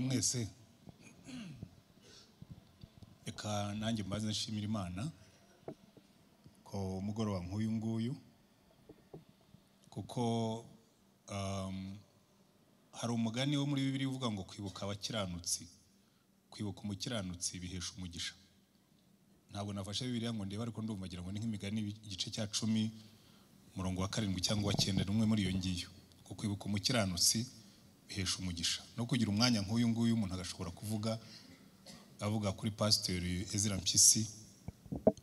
twese reka nanjye mbaze nshimira imana ko umugoroba nk'uyu nguyu kuko um, hari umugani wo muri bibiri uvuga ngo kwibuka abakiranutsi kwibuka umukiranutsi bihesha umugisha ntabwo nafashe bibiriya ngo ndebe ariko ndumva ngira ngo ni nk'imigani igice cya cumi umurongo wa karindwi cyangwa wa cyenda n'umwe muri iyo ngiyo ko kwibuka umukiranutsi bihesha umugisha no kugira umwanya nk'uyu nguyu umuntu agashobora kuvuga avuga kuri pasiteri ezira mpyisi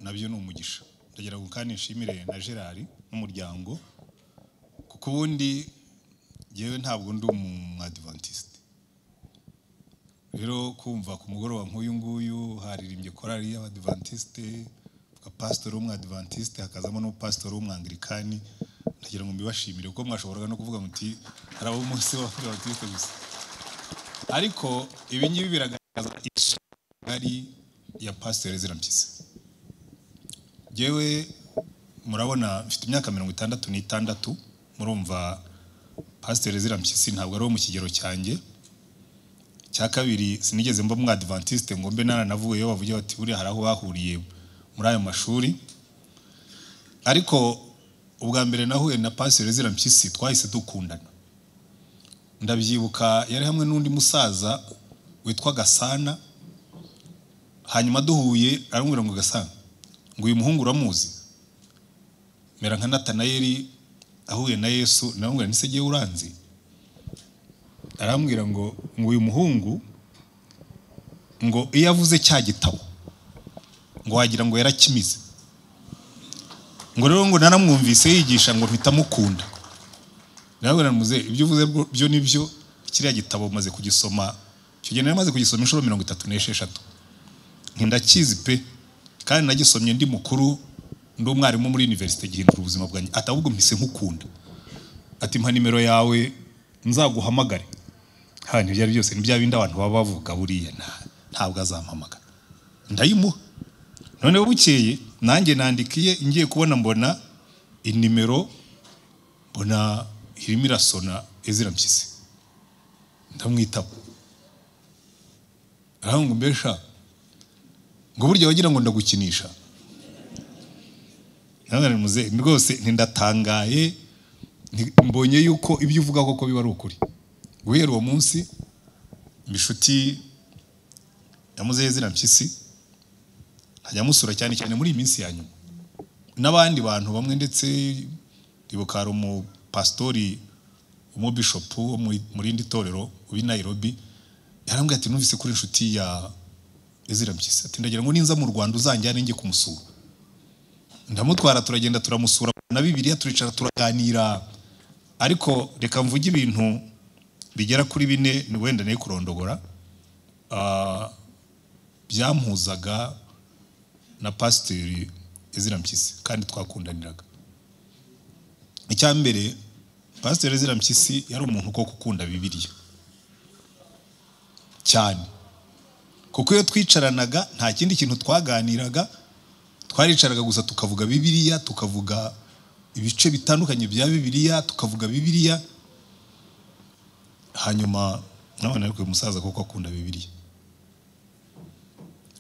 nabyo ni umugisha ndagira ngo kandi nshimire na gerard n'umuryango kuko ubundi yewe ntabwo ndi umwadivantiste rero kumva ku mugoroba nk'uyu nguyu haririmbye korali y'abadivantiste pasiteri w'umwadivantiste hakazamo n'umupasitori w'umwangirikani ndagira ngo mbibashimire kuko mwashoboraga no kuvuga muti hari ab'umunsi w'abadivantiste gusa ariko ibi ngibi biragaragaza isukari ya pasiteri zirampyisi yewe murabona mfite imyaka mirongo itandatu n'itandatu murumva pasiteri zirampyisi ntabwo ari uwo mu kigero cyanjye cya kabiri sinigeze mba mwadivantiste ngo mbe naranavuyeyo bavuge bati buriya hari aho bahuriye muri ayo mashuri ariko ubwa mbere nahuye na pasiteri zirampyisi twahise dukundana ndabyibuka yari hamwe n'undi musaza witwa gasana hanyuma duhuye arambwira ngo gasana ngo uyu muhungu uramuzi mera nka natanayeli ahuye na yesu nawe ntisegeye uranzi arambwira ngo ngo uyu muhungu ngo iyo avuze cya gitabo ngo wagira ngo yarakimize ngo rero ngo naramwumvise yigisha ngo mpita amukunda nawe naramuze ibyo uvuze byo nibyo kiriya gitabo maze kugisoma icyo gihe nari maze kugisoma inshuro mirongo itatu n'esheshatu ntindakizi pe kandi nagisomye ndi mukuru ndi umwarimu muri univerisite gihindura ubuzima bwanjye ati ahubwo mpise nkukunda ati mpa nimero yawe nzaguhamagare hano ibyo ari byose nibya bindi abantu baba bavuga buriya ntabwo azampamagara ndayimuha noneho bukeye nanjye nandikiye ngiye kubona mbona inimero mbona irimo irasona ezira mpyisi ndamwitaba arahunga mbesha ngo burya wagira ngo ndagukinisha rwose ntindatangaye mbonye yuko ibyo uvuga koko biba ari ukuri guhera uwo munsi inshuti yamuzeho zina mpyisi nkajya amusura cyane cyane muri iyi minsi ya nyuma n'abandi bantu bamwe ndetse ribuka hari umupasitori umubishopu wo mu rindi torero ubi Nairobi yarambwiye ati numvise kuri inshuti ya ezira mpyisi ati ndagira ngo ninza mu rwanda uzanjyane njye kumusura ndamutwara turagenda turamusura na bibiriya turicara turaganira ariko reka mvuge ibintu bigera kuri bine ni wenda nayo kurondogora byampuzaga na pasiteri ezira mpyisi kandi twakundaniraga icya mbere pasiteri ezira mpyisi yari umuntu ko gukunda bibiriya cyane kuko iyo twicaranaga nta kindi kintu twaganiraga twaricaraga gusa tukavuga bibiriya tukavuga ibice bitandukanye bya bibiriya tukavuga bibiriya hanyuma nabona ariko uyu musaza kuko akunda bibiriya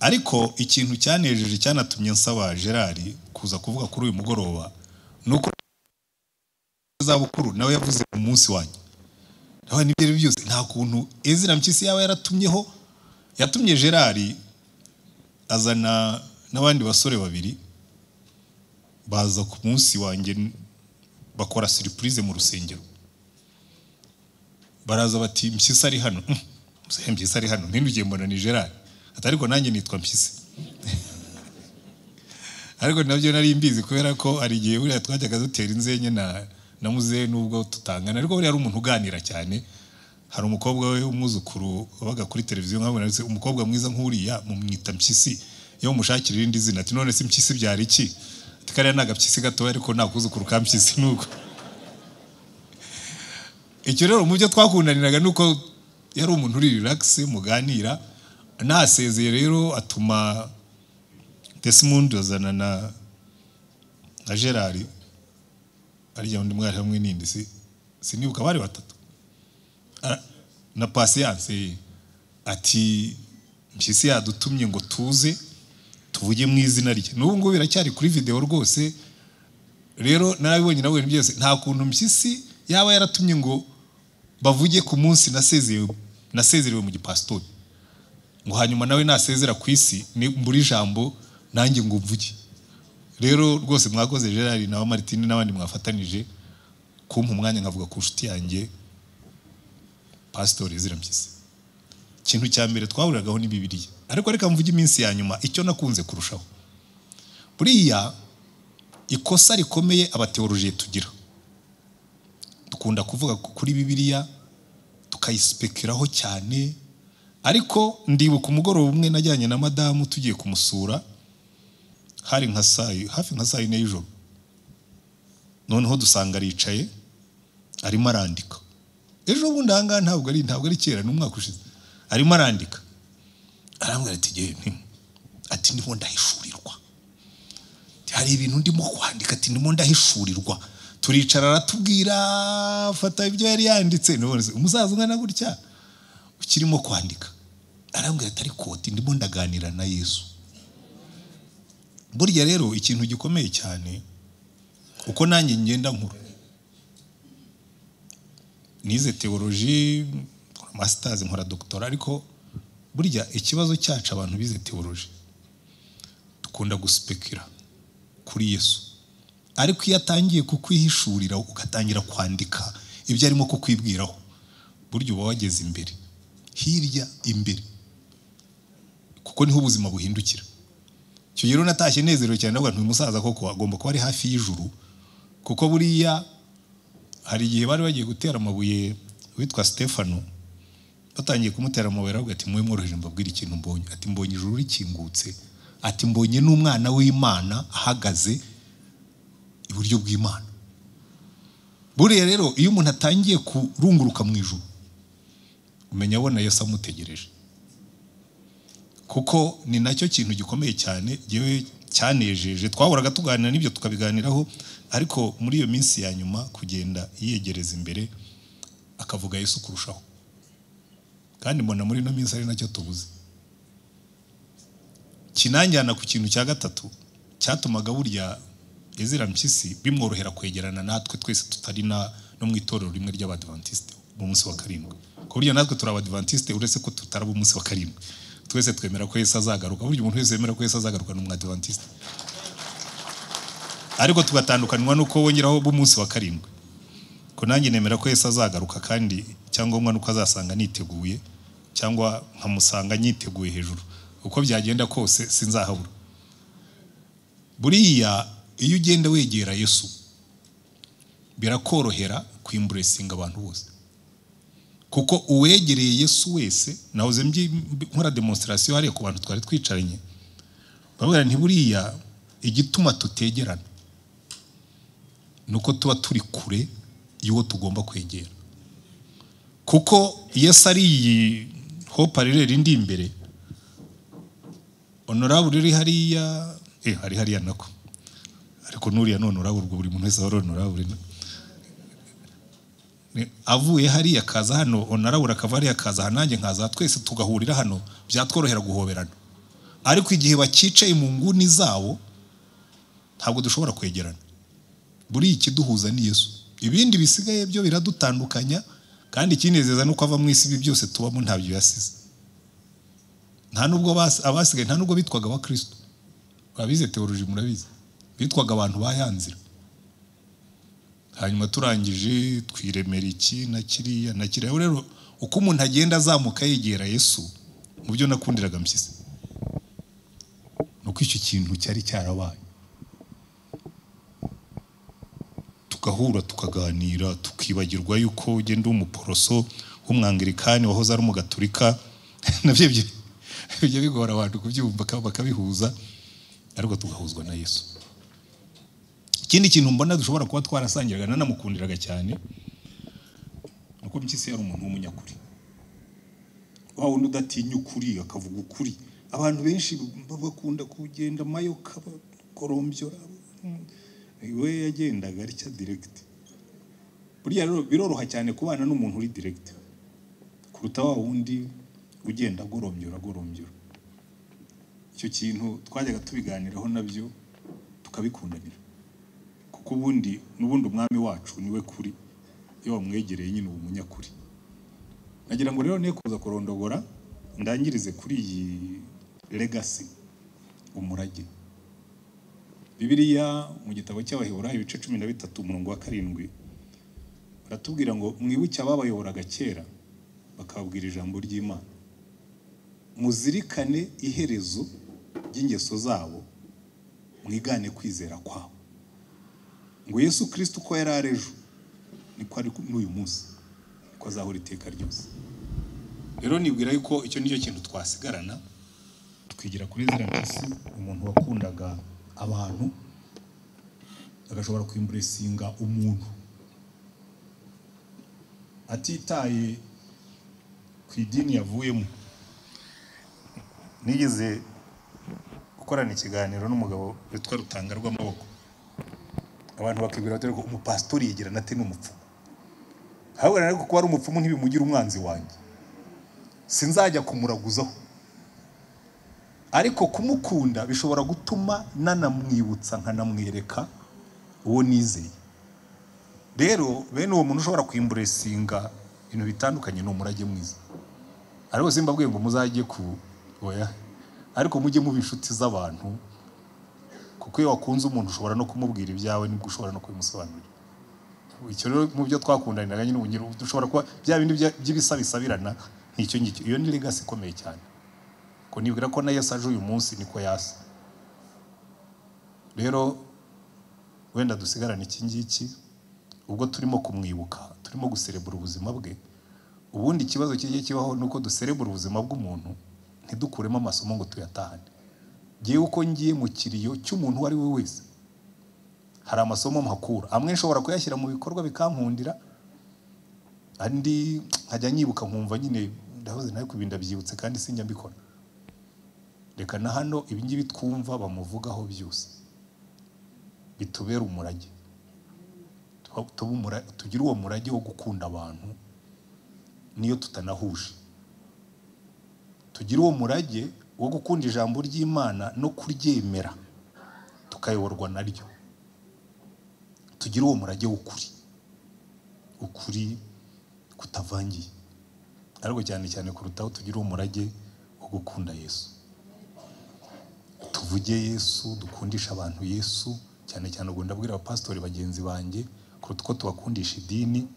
ariko ikintu cyanejeje cyanatumye nsaba gerard kuza kuvuga kuri uyu mugoroba ni uko zabukuru nawe yavuze mu munsi wanjye nawe n'ibyo ari byo byose nta kuntu ezira mpyisi yaba yaratumyeho yatumye gerard azana n'abandi basore babiri baza ku munsi wanjye bakora siripurize mu rusengero baraza bati mpyisi ari hano mpyisi ari hano ntinugiye mbona ni gerard ati ariko nanjye nitwa mpyisi ariko nabyo nari mbizi kubera ko hari igihe buriya twajyaga dutera inzenye na na muzehe nubwo tutangana ariko buriya ari umuntu uganira cyane hari umukobwa we w'umwuzukuru wabaga kuri televiziyo nkabona umukobwa mwiza nk'uriya mumwita mpyisi iyo mushakira irindi zina ati none si mpyisi byari iki ati kariya ni agapyisi gatoya ariko nta kuzukuru ka mpyisi nuko icyo rero mu byo twakundaniraga ni uko yari umuntu uri riragisi muganira nasezeye rero atuma desimundi azana na na gerard arya undi mwari hamwe n'indi si sinibuka bari batatu na pasiyanse ati mpyisi yadutumye ngo tuze tuvuge mu izina rye n'ubu ngubu biracyari kuri videwo rwose rero narabibonye nabonye byose nta kuntu mpyisi yaba yaratumye ngo bavuge ku munsi nasezerewe nasezerewe mu gipasitori ngo hanyuma nawe nasezera ku isi ni mbura ijambo nanjye ngo mvuge rero rwose mwakoze gerard na maritine n'abandi mwafatanije kumpa umwanya nkavuga ku nshuti yanjye pasitori izira mpyisi ikintu cya mbere twahuriragaho ni bibiriya ariko reka mvuge iminsi ya nyuma icyo nakunze kurushaho buriya ikosa rikomeye abateorojiye tugira dukunda kuvuga kuri bibiriya tukayispekeraho cyane ariko ndibuka umugoroba umwe najyanye na madamu tugiye kumusura hari nka saa hafi nka saa yine y'ijoro noneho dusanga aricaye arimo arandika ejo bundi aha ngaha ntabwo ari ntabwo ari kera ni umwaka ushize arimo arandika arambwira ati ngewe nti ati ndimo ndahishurirwa hari ibintu ndimo kwandika ati ndimo ndahishurirwa turicara aratubwira fata ibyo yari yanditse none se umusaza ungana gutya ukirimo kwandika arambwira ati ariko ati ndimo ndaganira na yesu burya rero ikintu gikomeye cyane uko nanjye ngenda nkuru nize teoloji nkora masitazi nkora dogitora ariko burya ikibazo cyacu abantu bize teoloji dukunda gusipekira kuri yesu ariko iyo atangiye kukwihishurira ugatangira kwandika ibyo arimo kukwibwiraho burya uba wageze imbere hirya imbere kuko niho ubuzima buhindukira icyo rero natashye nezerewe cyane navuga nti uyu musaza koko agomba kuba ari hafi y'ijuru kuko buriya hari igihe bari bagiye gutera amabuye witwa Stefano batangiye kumutera amabuye aravuga ati mwe mworoheje mbabwira ikintu mbonye ati mbonye ijuru rikingutse ati mbonye n'umwana w'imana ahagaze iburyo bw'imana buriya rero iyo umuntu atangiye kurunguruka mu ijuru umenya abona yesu amutegereje kuko ni nacyo kintu gikomeye cyane yewe cyanejeje twahoraga tuganira n'ibyo tukabiganiraho ariko muri iyo minsi ya nyuma kugenda yegereza imbere akavuga yesu kurushaho kandi mbona muri ino minsi ari nacyo tubuze kinanjyana ku kintu cya gatatu cyatumaga burya ezira mpyisi bimworohera kwegerana natwe twese tutari no mu itorero rimwe ry'abadivantisite mu munsi wa karindwi ku buryo natwe turi abadivantisite uretse ko tutaraba umunsi wa karindwi twese twemera ko yesu azagaruka burya umuntu wese wemera ko yesu azagaruka ni umwadivantisite ariko tugatandukanywa n'uko wongeraho b'umunsi wa karindwi ko nanjye nemera ko Yesu azagaruka kandi icyangombwa nuko azasanga niteguye cyangwa nkamusanga niteguye hejuru uko byagenda kose sinzahabura buriya iyo ugenda wegera yesu birakorohera kwimburesinga abantu bose kuko uwegereye yesu wese nahoze nkora demonstrasiyo hariya ku bantu twari twicaranye bavuga ntiburiya igituma tutegerana ni uko tuba turi kure y'uwo tugomba kwegera kuko iyo ari iyi hopa rirera indi imbere onorabure uri hariya eh hari hariya nako ariko nuriya none urabure buri muntu wese ahora onorabure avuye hariya akaza hano onorabure akava hariya akaza aha nanjye nkaza twese tugahurira hano byatworohera guhoberana ariko igihe bakicaye mu nguni zabo ntabwo dushobora kwegerana buriya ikiduhuza ni yesu ibindi bisigaye byo biradutandukanya kandi ikinezeza ni uko ava mu isi ibi byose tubamo ntabyo yasize nta nubwo abasigaye nta nubwo bitwaga abakirisitu murabizi teoroji murabizi bitwaga abantu bayanzira hanyuma turangije twiremera iki na kiriya na kiriya rero uko umuntu agenda azamuka yegera yesu mu byo nakundiraga mpyisi ni uko icyo kintu cyari cyarabaye tugahura tukaganira tukibagirwa yuko ugenda umuporoso w'umwangirikani wahoze ari umugaturika nabyo bijya bigora abantu kubyumva bakabihuza ariko tugahuzwa na yesu ikindi kintu mbona dushobora kuba twarasangiraga nanamukundiraga cyane nuko mpyisi yari umuntu w'umunyakuri wa wundi udatinya ukuri akavuga ukuri abantu benshi bakunda kugenda amayoka bakorombyora we yagendaga atya diregiti burya rero biroroha cyane kubana n'umuntu uri diregiti kuruta wa wundi ugenda agoromye uragorombyura icyo kintu twajyaga tubiganiraho nabyo tukabikundanira kuko ubundi n'ubundi umwami wacu niwe kuri iyo wamwegereye nyine uba umunyakuri nagira ngo rero niyo kuza kurondogora ndangirize kuri iyi legasi umurage bibiliya mu gitabo cy'abaheburayo ibice cumi na bitatu umurongo wa karindwi baratubwira ngo mwibuke ababayoboraga kera bakababwira ijambo ry'imana muzirikane iherezo ry'ingeso zabo mwigane kwizera kwabo ngo yesu kirisiti uko yari ari ejo niko ari n'uyu munsi niko azahora iteka ryose rero nibwira yuko icyo nicyo kintu twasigarana twigira kuri zirapisi umuntu wakundaga abantu agashobora kwimburesinga umuntu atitaye ku idini yavuyemo nigeze gukorana ikiganiro n'umugabo witwa rutanga rw'amaboko abantu bakibwira bati ko umupasitori yigira nate ni umupfumu ahubwo rero kuba ari umupfumu ntibimugira umwanzi wanjye sinzajya kumuraguzaho ariko kumukunda bishobora gutuma nanamwibutsa nkanamwereka uwo nizeye rero bene uwo muntu ushobora kwimburesinga ibintu bitandukanye ni umurage mwiza ariko simba ngo muzajye ku oya ariko mujye muba inshuti z'abantu kuko iyo wakunze umuntu ushobora no kumubwira ibyawe nibwo ushobora no kubimusobanurira icyo rero mu byo twakundaniraga nyine ubugira dushobora kuba bya bindi bya- by'ibisabisabirana nk'icyo ngicyo iyo ni legasi ikomeye cyane ko nibwira ko na Yesu aje uyu munsi niko yasa rero wenda dusigarane iki ngiki ubwo turimo kumwibuka turimo guserebura ubuzima bwe ubundi ikibazo kijye kibaho ni uko duserebura ubuzima bw'umuntu ntidukuremo amasomo ngo tuyatahane ngewe uko ngiye mu kiriyo cy'umuntu uwo ari we wese hari amasomo mpakura amwe nshobora kuyashyira mu bikorwa bikankundira andi nkajya nyibuka nkumva nyine ndahoze nawe ku bintu ndabyibutse kandi sinjya mbikora reka na hano ibingibi twumva bamuvugaho byose bitubere umurage Tuba- tube umura- tugire uwo murage wo gukunda abantu niyo tutanahuje tugire uwo murage wo gukunda ijambo ry'imana no kuryemera tukayoborwa naryo tugire uwo murage w'ukuri ukuri kutavangiye ariko cyane cyane kurutaho tugire umurage wo gukunda yesu tuvuge yesu dukundisha abantu yesu cyane cyane ubwo ndabwira abapasitori bagenzi banjye kuruta uko tubakundisha idini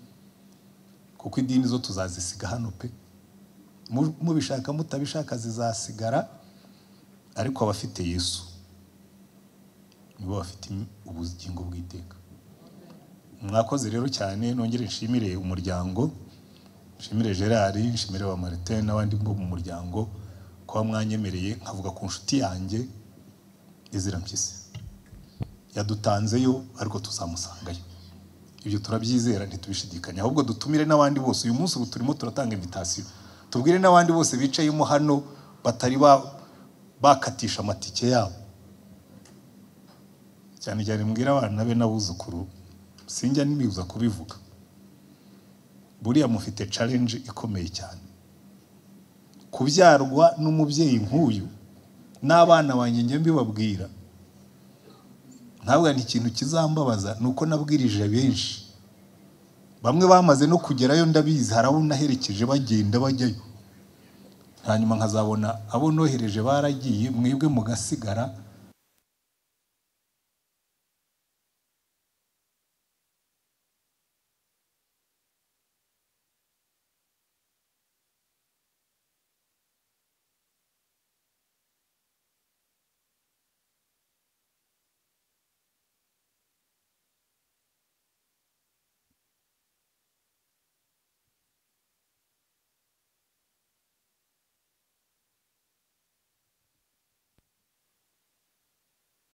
kuko idini zo tuzazisiga hano pe Mu- mubishaka mutabishaka zizasigara ariko abafite yesu nibo bafite im- ubugingo bw'iteka mwakoze rero cyane nongere nshimire umuryango nshimire gerard nshimire ba martin n'abandi bo mu muryango kuba mwanyemereye nkavuga ku nshuti yanjye izira mpyisi yadutanzeyo ariko tuzamusangayo ibyo turabyizera ntitubishidikanya ahubwo dutumire n'abandi bose uyu munsi ubu turimo turatanga invitasiyo tubwire n'abandi bose bicayemo hano batari ba- bakatisha amatike yabo cyane cyane mbwira abana be n'abuzukuru sinjya nimibuza kubivuga buriya mufite challenge ikomeye cyane kubyarwa n'umubyeyi nk'uyu n'abana banjye njya mbibabwira ntabwo ni ikintu kizambabaza ni uko nabwirije benshi bamwe bamaze no kugerayo ndabizi hari abo naherekeje bagenda bajyayo hanyuma nkazabona abo nohereje baragiye mwebwe mugasigara